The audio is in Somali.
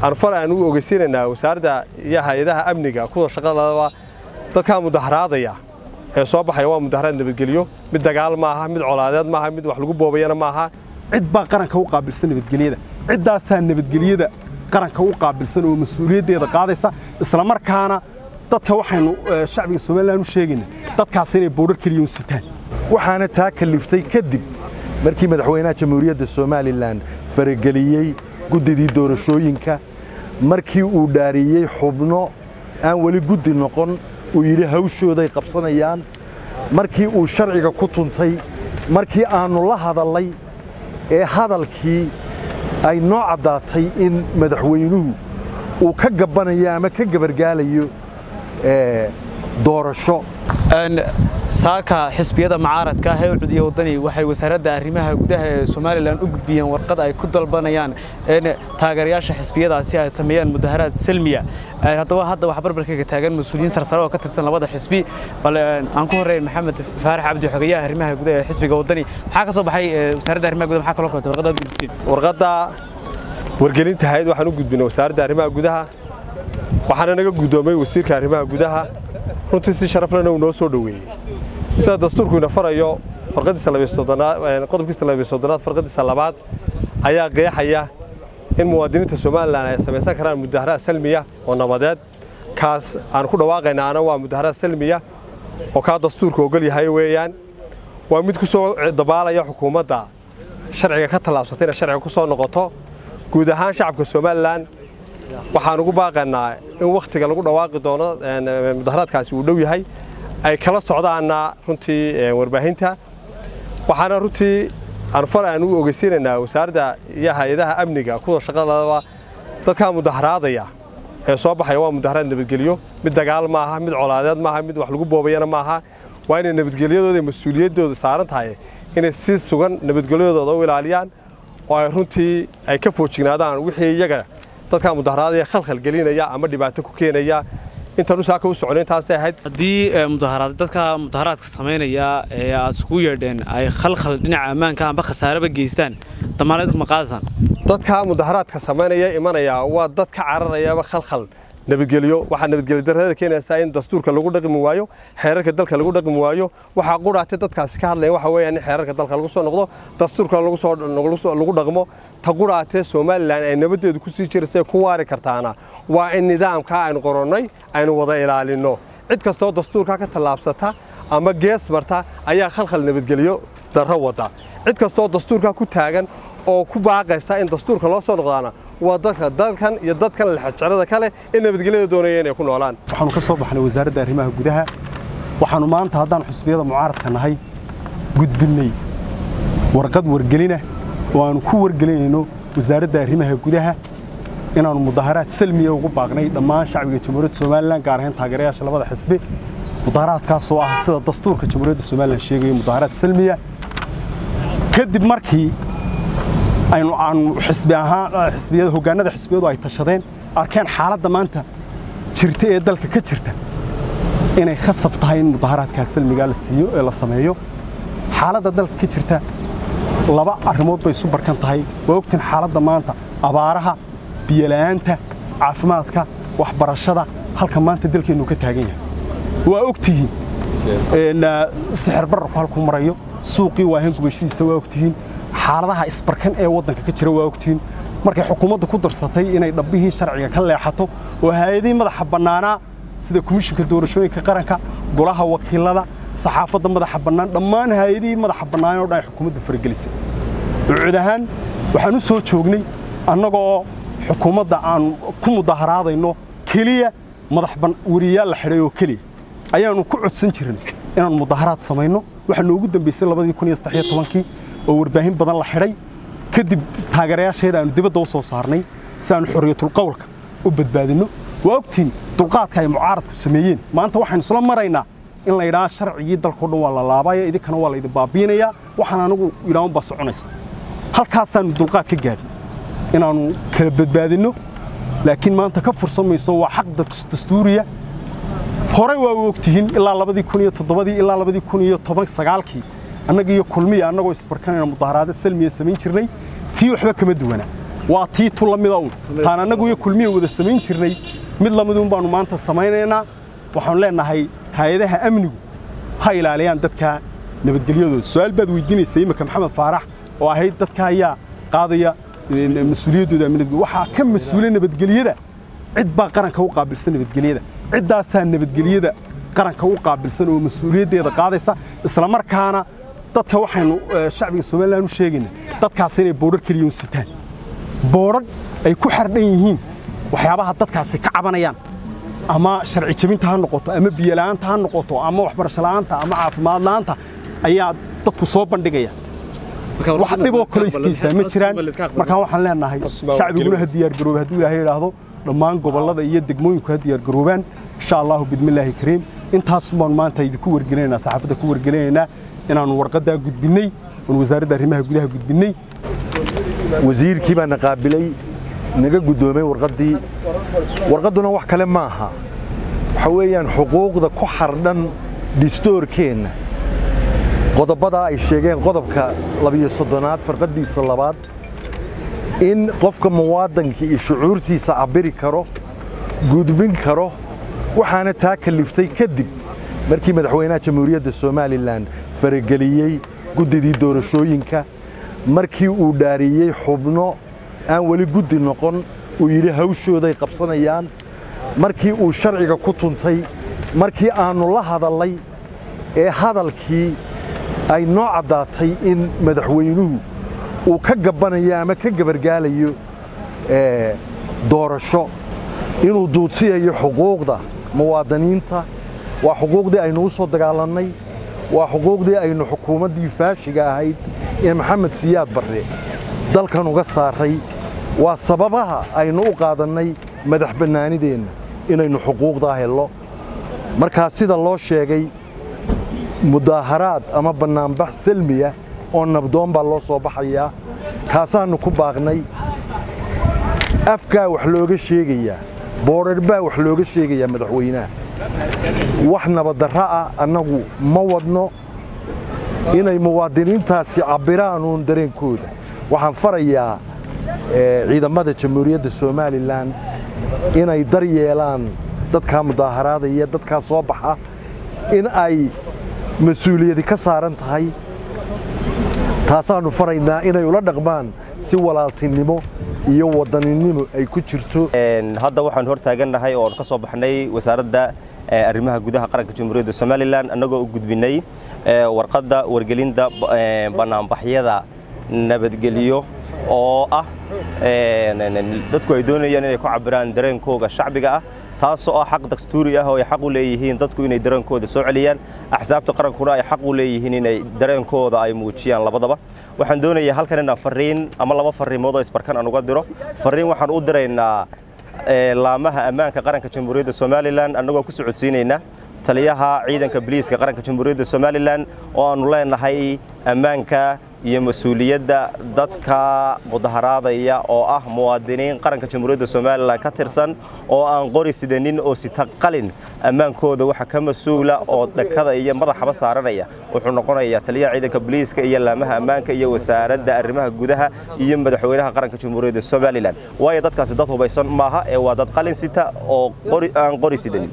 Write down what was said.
aan fal aan u ogeysiinaynaa wasaaradda iyo hay-adaha amniga kuwa shaqadaba dadkaa mudaharaadaya ee soo baxaya waa mudaharaad nabadgelyo mid dagaal maaha mid colaadeed maaha mid wax lagu boobayana maaha cid baa qaranka u qaabilsan nabadgelyada ciddaasaa nabadgelyada qaranka u qaabilsan oo mas-uuliyaddeeda qaadaysa isla markaana dadka waxaynu shacbiga somalilan u sheegayna dadkaas inay boodhar keliya u sitaan waxaana taa kalliftay kadib markii madaxweynaha jamhuuriyadda somalilan farageliyey guddidii doorashooyinka markii uu dhaariyey xubno aan weli guddi noqon uu yidhi hawshooday qabsanayaan markii uu sharciga ku tuntay markii aannu la hadallay ee hadalkii ay noo caddaatay in madaxweynuhu uu ka gabbanayo ama ka gabargaalayo doorasho saaka xisbiyada mucaaradka ah ee u cudiya waddani waxay wasaaradda arrimaha gudaha ee somalilan u gudbiyeen warqad ay ku dalbanayaan in taageerayaasha xisbiyadaasi ay sameeyaan mudaharaad selmiya haddaba hadda wax barbarkayga taagan mas-uuliyiin sarsare oo ka tirsan labada xisbi bal aan ku horreyn maxamed faarax cabdi xogeyaha arrimaha gudaha ee xisbiga waddani maxaa ka soo baxay wasaaradda arrimaha gudaha maxaa kaloo koobtay warqadda gudbiseen warqadda wargelinta hayad waxaan u gudbinay wasaaradda arrimaha gudaha waxaana naga guddoomay wasiirka arrimaha gudaha runtii si sharaflena uu noo soo dhoweeyey sida dastuurku ina farayo farqadiisa qodobkiisa labiyo soddonaad farqadiisa labaad ayaa qeexaya in muwaadiniinta somalilan ay samaysan karaan mudaharaad salmiya oo nabadeed kaas aan ku dhawaaqaynaana waa mudaharaad salmiya oo kaa dastuurka ogol yahay weeyaan waa mid ku soo dabaalaya xukuumadda sharciga ka tallaabsatay inay sharciga ku soo noqoto guud ahaan shacabka somalilan waxaan ugu baaqaynaa in wakhtiga lagu dhawaaqi doono mudaharaadkaasi uu dhow yahay ay kala socdaanna runtii warbaahinta waxaana runtii aan fal aan u ogeysiinaynaa wasaaradda iyo hay-adaha amniga kuwa shaqadaba dadkaa mudaharaadaya ee soo baxaya waa mudaharaad nabadgelyo mid dagaal maaha mid colaadeed maaha mid wax lagu boobayana maaha waa inay nabadgelyadooda iyo mas-uuliyaddooda saaran tahay inay si sugan nabadgelyadooda u ilaaliyaan oo ay runtii ay ka foojignaadaan wixii iyaga dadkaa mudaharaadaya khalkhal gelinaya ama dhibaato ku keenaya intan u saaka u socon intaasay ahayd haddii mudaharaad dadka mudaharaadka samaynaya ee aad iskugu yeedheen ay khalkhal dhinaca ammaanka amba khasaaraba geystaan damaanad ma qaadasaan dadka mudaharaadka samaynaya imanaya waa dad ka cararayaba khalkhal nabadgelyo waxaa nabadgelyo darrada keenaysaa in dastuurka lagu dhaqmi waayo xeerarka dalka lagu dhaqmi waayo waxaa qudhaatay dadkaasi ka hadlaya waxa weeyaan in xeerarka dalka lagu soo noqdo dastuurka lagu soo lagu dhaqmo ta qudhaatee somalilan ay nabaddeedu ku sii jirasay ku waari kartaana waa in nidaamkaa aynu qoronnay aynu wada ilaalinno cid kastoo dastuurkaa ka tallaabsata ama gees marta ayaa khalkhal nabadgelyo darro wada cid kastoo dastuurkaa ku taagan oo ku baaqaysa in dastuurka loo soo noqdaana waa dadka dalkan iyo dadkan lexajeclada kale in nabadgelyada doonaya inay ku noolaan waxaanu ka soo baxnay wasaaradda arrimaha gudaha waxaanu maanta haddaan xusbiyada mucaaradka nahay gudbinnay warqad wargelina oo aanu ku wargelinayno wasaaradda arrimaha gudaha inaannu mudaharaad salmiya ugu baaqnay dhammaan shacbiga jamhuuriyadda somalilan gaar ahaan taageerayaasha labada xisbi mudaharaadkaasoo ah sida dastuurka jamhuuriyadda somalilan sheegayo mudaharaad salmiya kadib markii aynu aanu xisbi ahaan xisbiyada hoggaanada xisbiyadu ay tashadeen arkeen xaaladda maanta jirta ee dalka ka jirta inay khasab tahay in mudaharaadkaas salmigaa la siiyo ee la sameeyo xaaladda dalka ka jirta laba arrimood bay isu barkan tahay waa ogtiin xaaladda maanta abaaraha biyola'aanta caafimaadka waxbarashada halka maanta dalkeennu ka taagan yahay waa ogtihiin sixir bararku halku marayo suuqii waahan gubashadiisa waa ogtihiin xaaladaha isbarkan ee waddanka ka jira waa ogtihiin markay xukuumadda ku darsatay inay dhabbihii sharciga ka leexato oo hay-adihii madaxa bannaanaa sida komishinka doorashooyinka qaranka golaha wakiilada saxaafadda madaxa bannaan dhammaan hay-adihii madaxa bannaan oo dhan ay xukuumaddu faragelisay cud ahaan waxaan u soo joognay annagoo xukuumadda aan ku mudaharaadayno keliya madax wariyaal la xidhay oo keliya ayaannu ku codsan jirin inaan mudaharaad samayno waxaa noogu dambaysay labadii kun iyo saddex iyo tobankii oo warbaahin badan la xidhay kadib taageerayaasheeda aanu dibadda u soo saarnay si aanu xorriyatulqawlka u badbaadinno waa ogtiin dulqaadka ay mucaaradku sameeyeen maanta waxaynu isla maraynaa in la yidhaha sharcigii dalkao dhan waa la laabaya idinkana waa laydin baabiinayaa waxaan anigu yidhaahun baa soconaysa halkaasaannu dulqaad ka gaadhin inaannu kala badbaadinno laakiin maanta ka fursan mayso waa xaq dastuuriya horey waa u ogtihiin ilaa labadii kun iyo toddobadii ilaa labadii kun iyo toban sagaalkii annaga iyo kulmiya annagoo isbarkanayna mudaharaado salmiya samayn jirnay tii waxba kama duwana waa tii tu la mida un taan annagu iyo kulmiya wada samayn jirnay mid la miduun baannu maanta samaynaynaa waxaanu leennahay hay-adaha amnigu ha ilaaliyaan dadka nabadgelyadooda su-aal baad weydiinaysa iminka maxamed faarax oo ahayd dadka ayaa qaadaya mas-uuliyaddooda nabadgelya waxaa ka mas-uula nabadgelyada cid baa qaranka u qaabilsan nabadgelyada ciddaasaa nabadgelyada qaranka u qaabilsan oo mas-uuliyaddeeda qaadaysa isla markaana dadka waxaynu shacbiga somalilan u sheegayna dadkaas inay boodhar keliya u sitaan boodhar ay ku xardhan yihiin waxyaabaha dadkaasi ka cabanayaan ama sharci jebinta ha noqoto ama biyola'aanta ha noqoto ama waxbarasho la'aanta ama caafimaad la'aanta ayaa dadku soo bandhigaya wax dhiboo kale isgeystaa ma jiraan markaa waxaan leenahay shacbiguna ha diyaargaroobe hadduu ilaahay idhaahdo dhammaan gobollada iyo degmooyinku ha diyaargaroobaan insha allahu bidmillaahi kariim intaas baanu maanta idinku wargelinaynaa saxaafadda ku wargelinaynaa inaannu warqaddaa gudbinnay oon wasaaradda arrimaha gudaha gudbinnay wasiirkii baa na qaabilay naga guddoomay warqaddii warqadduna wax kale ma aha waxa weeyaan xuquuqda ku xardhan dhistoorkeenna qodobadaa ay sheegeen qodobka labiyo soddonaad farqaddiisa labaad in qofka muwaadankii iyo shucuurtiisa cabbiri karo gudbin karo waxaana taa kaliftay kadib markii madaxweynaha jamhuuriyadda somalilan farageliyey guddidii doorashooyinka markii uu dhaariyey xubno aan weli guddi noqon uu yidhi hawshooday qabsanayaan markii uu sharciga ku tuntay markii aannu la hadallay ee hadalkii ay noo caddaatay in madaxweynuhu uu ka gabbanayo ama ka gabargaalayo doorasho inuu duudsiyayo xuquuqda muwaadiniinta waa xuquuqdii aynu u soo dagaalannay waa xuquuqdii aynu xukuumaddii faashiga ahayd ee maxamed siyaad barre dalkan uga saaray waa sababaha aynu u qaadannay madax bannaanideenna inaynu xuquuqdaa hello markaa sida loo sheegay mudaaharaad ama bannaanbax selmiya oo nabdoon baa loo soo baxayaa kaasaannu ku baaqnay afkaa wax looga sheegayaa boodhar baa wax looga sheegayaa madaxweynaha wax nabaddarra ah annagu ma wadno inay muwaadiniintaasi cabbiraan uun dareenkooda waxaan farayaa ciidamada jamhuuriyadda somalilan inay dar yeelaan dadkaa mudaaharaadaya dadkaa soo baxa in ay mas-uuliyadi ka saaran tahay taasaannu faraynaa inay ula dhaqmaan si walaaltinimo iyo wadaninimo ay ku jirto hadda waxaan hor taagannahay oo aan ka soo baxnay wasaaradda arrimaha gudaha qaranka jamhuuriyadda somalilan annagoo u gudbinay warqadda wargelinta bannaanbaxyada nabadgelyo oo ah dadku ay doonayaan inay ku cabbiraan dareenkooga shacbiga ah taasoo ah xaq dastuuri ah oo ay xaq u leeyihiin dadku inay dareenkooda soo celiyaan axsaabta qarankuna ay xaq u leeyihiin inay dareenkooda ay muujiyaan labadaba waxaan doonayaa halkan inaan fariin ama laba fariimood oo isbarkan aan uga diro fariin waxaan u diraynaa laamaha ammaanka qaranka jamhuuriyadda somalilan annagoo ku socodsiinaynaa taliyaha ciidanka biliiska qaranka jamhuuriyadda somalilan oo aannu leenahay ammaanka iyo mas-uuliyadda dadka mudaharaadaya oo ah muwaadiniin qaranka jamhuuriyadda somalilan ka tirsan oo aan qori sidanin oo sita qalin ammaankooda waxa ka mas-uula oo dhakada iyo madaxaba saaranaya wuxuu noqonayaa taliyaha ciidanka boliiska iyo laamaha ammaanka iyo wasaaradda arrimaha gudaha iyo madaxweynaha qaranka jamhuuriyadda somalilan waayo dadkaasi dad hubaysan maaha ee waa dad qalin sita oo aan qori sidanin